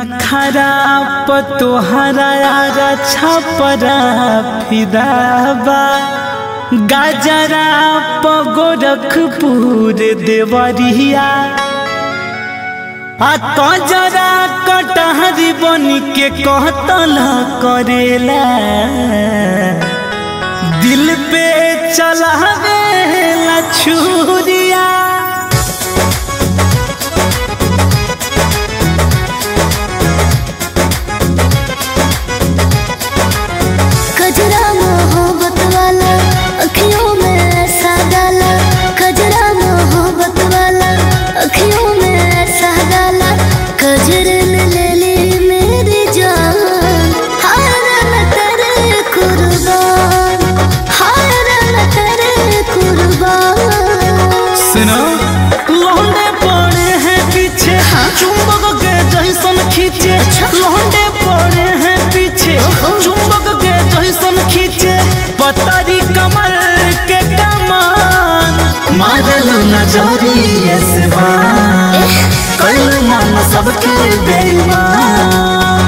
खराब तोहरा छपरा फिदाबा गाजरा गोरखपुर देवरिया आ कजरा कटहरी बन के कहतल करेला दिल पे चलावेला छुरिया कजरा मोहब्बत वाला अखियों में ऐसा डाला कजरा मोहब्बत वाला अखियों में ऐसा डाला कजरे ने ले ली मेरी जान हार न तेरे कुर्बान हार न तेरे कुर्बान सुनो लौंडे पड़े हैं पीछे चुंबक के जैसन खींचे लौंडे पड़े हैं पीछे चुंबक के जैसन खींचे पतरी कमर के कमान मारलो नजरिए से बान कल मन सबके बेईमान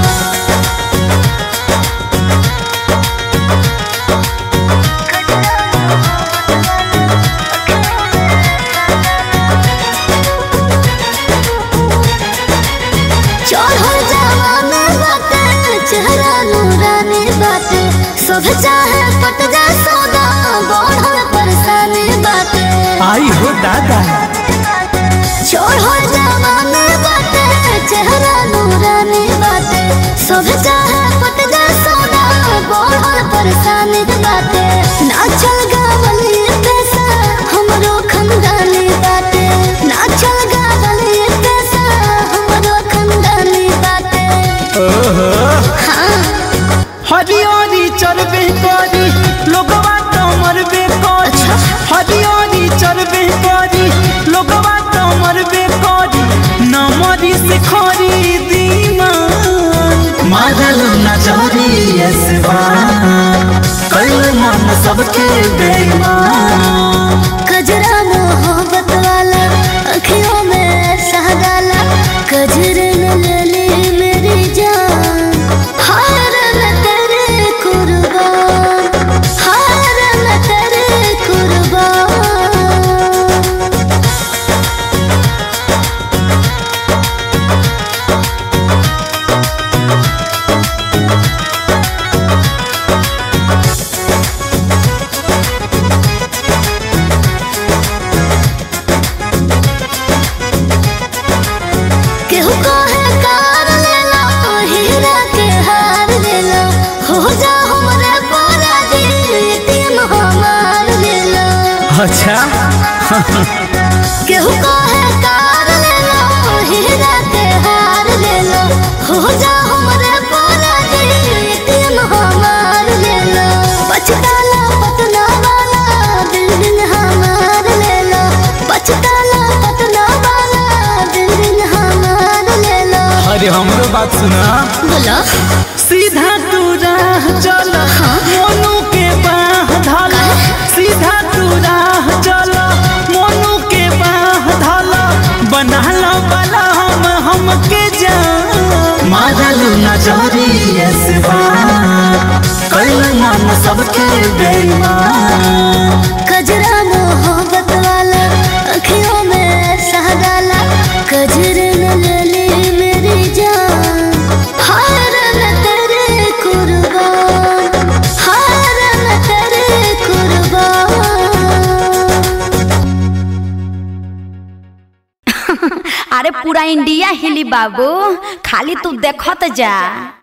चढ़ो जवानी बाटे चेहरा नूरानी बाटे सब चाहे पट जा सौदा बढ़ल परेशानी बाटे आई हो दादा चढ़ो जवानी बाटे चेहरा नूरानी बाटे सब चाहे पट जा सौदा बढ़ल परेशानी बाटे नाचल गावल ये पैसा हमरो खंडानी बाटे नाचल गावल ये पैसा हमरो खंडानी बाटे हाँ हरियारी चलबे करी लोगवा तो मरबे करी हरियारी चलबे करी लोगवा तो मरबे करी न मरी से खरीदी मारल नजरी कल मन सबके बेईमान कजरा मोहब्बत वाला अखियों में ऐसा डाला कजरे ने ले ली मेरी जान हार न तेरे कुर्बान हार न तेरे कुर्बान केहू कहे कार ले लो हीरा के हार ले लो हो जा हमरे पारा दी एटीएम हमार ले लो अच्छा केहू कहे कार ले लो हीरा के हार ले लो हो जा हमरे पारा दी एटीएम हमार ले लो पछताला पतना वाला बिल्डिंग हमार ले लो पछताला पतना वाला बिल्डिंग हमार ले लो अरे हमरो बात सुना बोलो सीधा तू राह चल मोनू के बाह धल सीधा तू राह चल मोनू के बाह धल बना लो बला हम हमके जान मारलू नजरी कल मन सबके बेईमान कजरा मोहब्बत वाला अखियों में ऐसा डाला कजरे ने ले ली मेरी जान हार न तेरे कुर्बान हार न तेरे कुर्बान अरे पूरा इंडिया हिली बाबू खाली तू देखत जा